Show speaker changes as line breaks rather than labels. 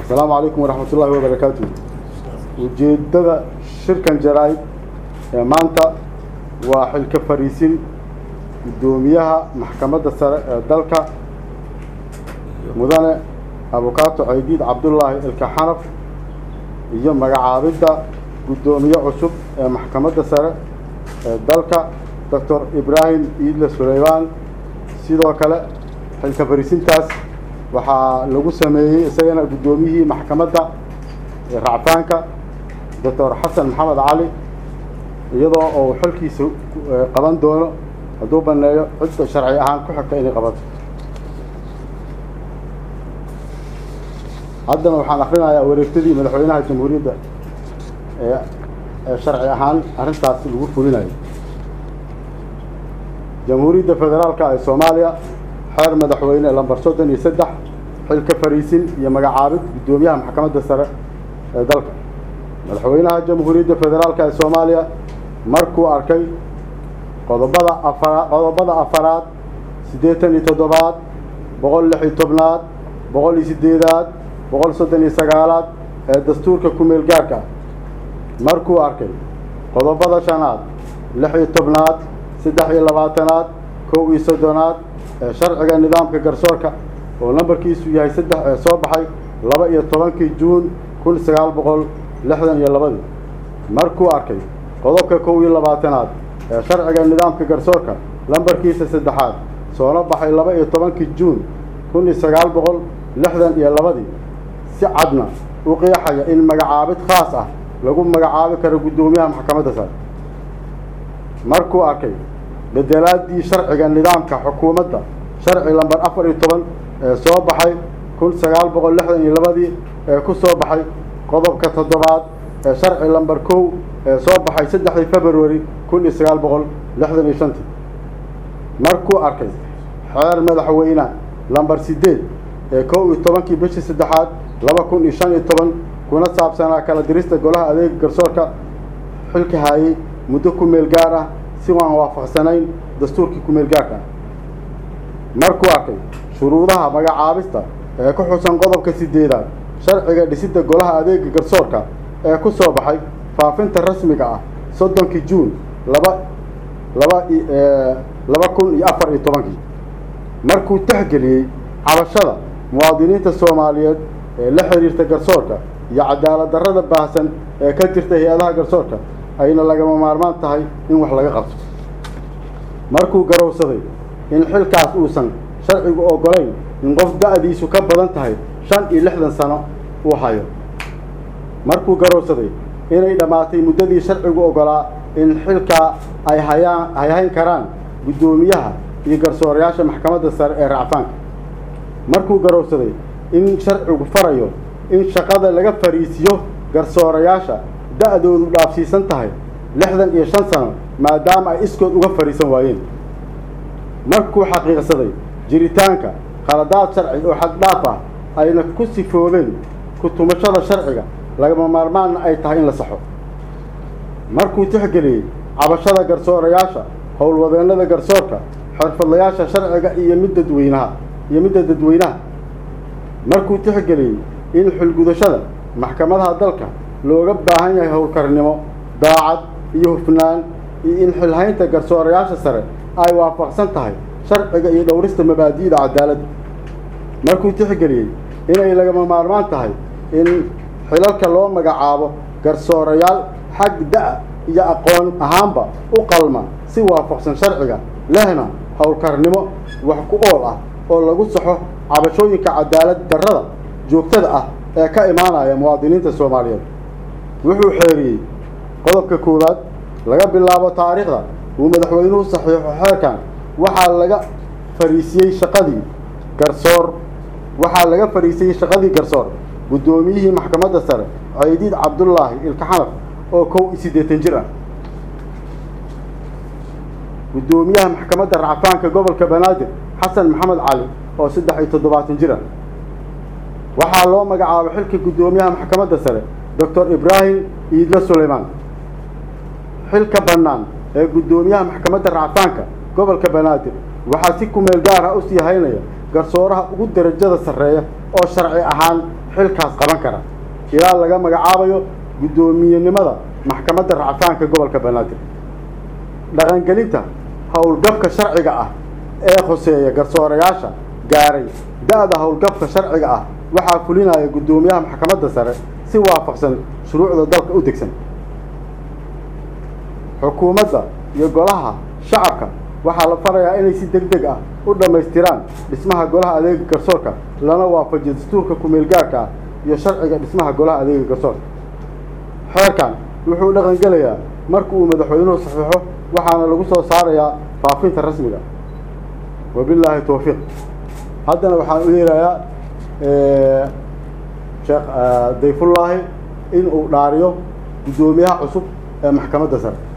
asalaamu calaykum waraxmat ullahi wabarakaatu ujeeddada shirkan jaraa'id ee maanta waa xilka fariisin guddoomiyaha maxkamadda sare ee dalka mudane abukaato ceydiid cabdullaahi ilkaxanaf iyo magacaabidda guddoomiye cusub ee maxkamadda sare ee dalka doctor ibraahim iidle suleymaan sidoo kale xilka fariisintaas waxaa lagu sameeyey isagana guddoomiyihii maxkamadda racfaanka doctor xasan maxamed cali iyadoo uu xilkiisa qaban doono hadduu baneeyo cidda sharci ahaan ku xigta inay qabato haddana waxaan akrinayaa wareegtadii madaxweynaha jamhuuriyadda ee ee sharci ahaan arrintaas lagu fulinayo jamhuuriyadda federaalka ee soomaaliya xeer madaxweyne lambar soddon iyo saddex xilka fariisin iyo magacaabid guddoomiyaha maxkamadda sare ee dalka madaxweynaha jamhuuriyadda federaalka ee soomaaliya markuu arkay qodobada afara qodobada afaraad siddeetan iyo toddobaad boqol lix iyo tobnaad boqol iyo siddeedaad boqol soddon iyo sagaalaad ee dastuurka ku-meel gaarka ah markuu arkay qodobada shanaad lix iyo tobnaad saddex iyo labaatanaad kow iyo soddonaad ee sharciga nidaamka garsoorka oo lambarkiisu yahay saddex ee soo baxay laba iyo tobankii juun kun sagaal boqol lixdan iyo labadii markuu arkay qodobka kow iyo labaatanaad ee sharciga nidaamka garsoorka lambarkiisa saddexaad soona baxay laba iyo tobankii juun kun iyo sagaal boqol lixdan iyo labadii si cadna u qeexaya in magacaabid khaas ah lagu magacaabi karo guddoomiyaha maxkamadda sare markuu arkay bedelaadii sharciga nidaamka xukuumadda sharci lambar afar iyo toban ee soo baxay kun sagaal boqol lixdan iyo labadii ee ku soo baxay qodobka toddobaad ee sharci lambar kow ee soo baxay saddexdii februari kun iyo sagaal boqol lixdan iyo shantii markuu arkay xeer madaxweyne lambar siddeed ee kow iyo tobankii bishii saddexaad laba kun iyo shan iyo toban kuna saabsanaa kala dirista golaha adeega garsoorka xilka haayey muddo ku meel gaar ah si waan waafaqsanayn dastuurkii ku meel gaarka ah markuu arkay shuruudaha magacaabista ee ku xusan qodobka sideedaad sharciga dhisidda golaha adeega garsoorka ee ku soo baxay faafinta rasmiga ah soddonkii juun laba laba laba kun iyo afar iyo tobankii markuu texgeliyey cabashada muwaadiniinta soomaaliyeed ee la xiriirta garsoorka iyo cadaalad darrada baahsan ee ka jirta hay-adaha garsoorka ayna lagama maarmaan tahay in wax laga qabto markuu garowsaday in xilkaas uusan sharcigu oggolayn in qof da-diisu ka badan tahay shan iyo lixdan sano uu hayo markuu garowsaday inay dhammaatay muddadii sharcigu oggolaa in xilkaa ay hayaan ay hayn karaan guddoomiyaha iyo garsoorayaasha maxkamadda sare ee racfaanka markuu garowsaday in sharcigu farayo in shaqada laga fariisiyo garsoorayaasha da-doodu dhaafsiisan tahay lixdan iyo shan sano maadaama ay iskood uga fadhiisan waayeen markuu xaqiiqsaday jiritaanka khaladaad sharci oo xaddhaaf ah ayna ku sifoobeen ku-tumashada sharciga lagama maarmaanna ay tahay in la saxo markuu tixgeliyey cabashada garsoorayaasha howlwadeennada garsoorka xirfadlayaasha sharciga iyo mid dadweynaha iyo midda dadweynaha markuu tixgeliyey in xulgudashada maxkamadaha dalka looga baahan yahay howlkarnimo daacad iyo hufnaan iyo in xilhaynta garsoorayaasha sare ay waafaqsan tahay sharciga iyo dhowrista mabaadi'da cadaaladda markuu tixgeliyey inay lagama maarmaan tahay in xilalka loo magacaabo garsoorayaal xag da- iyo aqoon ahaanba u qalma si waafaqsan sharciga lehna howlkarnimo wax ku ool ah oo lagu saxo cabashooyinka cadaalad darrada joogtada ah ee ka imaanaya muwaadiniinta soomaaliyeed wuxuu xeeriyey qodobka koowaad laga bilaabo taariikhda uu madaxweynuhu saxiixo xeerkan waxaa laga fariisiyey shaqadii garsoor waxaa laga fariisiyey shaqadii garsoor guddoomiyihii maxkamadda sare ceydiid cabdullaahi ilkaxanaf oo kow iyo siddeetan jir ah guddoomiyaha maxkamadda racfaanka gobolka banaadir xasan maxamed cali oo saddex iyo toddobaatan jir ah waxaa loo magacaabay xilka guddoomiyaha maxkamadda sare doctor ibraahim iidle suleymaan xilka bannaan ee guddoomiyaha maxkamadda racfaanka gobolka banaadir waxaa si kumeel gaar ah usii haynaya garsooraha ugu darajada sarreeya oo sharci ahaan xilkaas qaban kara ilaa laga magacaabayo guddoomiyenimada maxkamadda racfaanka gobolka banaadir dhaqangelinta howlgabka sharciga ah ee khoseeya garsoorayaasha gaaray da-da howlgabka sharciga ah waxaa fulinaya guddoomiyaha maxkamadda sare si waafaqsan shuruucda dalka u degsan xukuumadda iyo golaha shacabka waxaa la farayaa inay si deg deg ah u dhammaystiraan dhismaha golaha adeega garsoorka lana waafajiyo dastuurka kumeel gaarka ah iyo sharciga dhismaha golaha adeega garsoorka xeerkan wuxuu dhaqangelayaa marka uu madaxweynuhu saxiixo waxaana lagu soo saarayaa faafinta rasmiga wabilaahi towfiiq haddana waxaan u yeerayaa sheekh dayfullaahi in uu dhaariyo guddoomiyaha cusub ee maxkamadda sare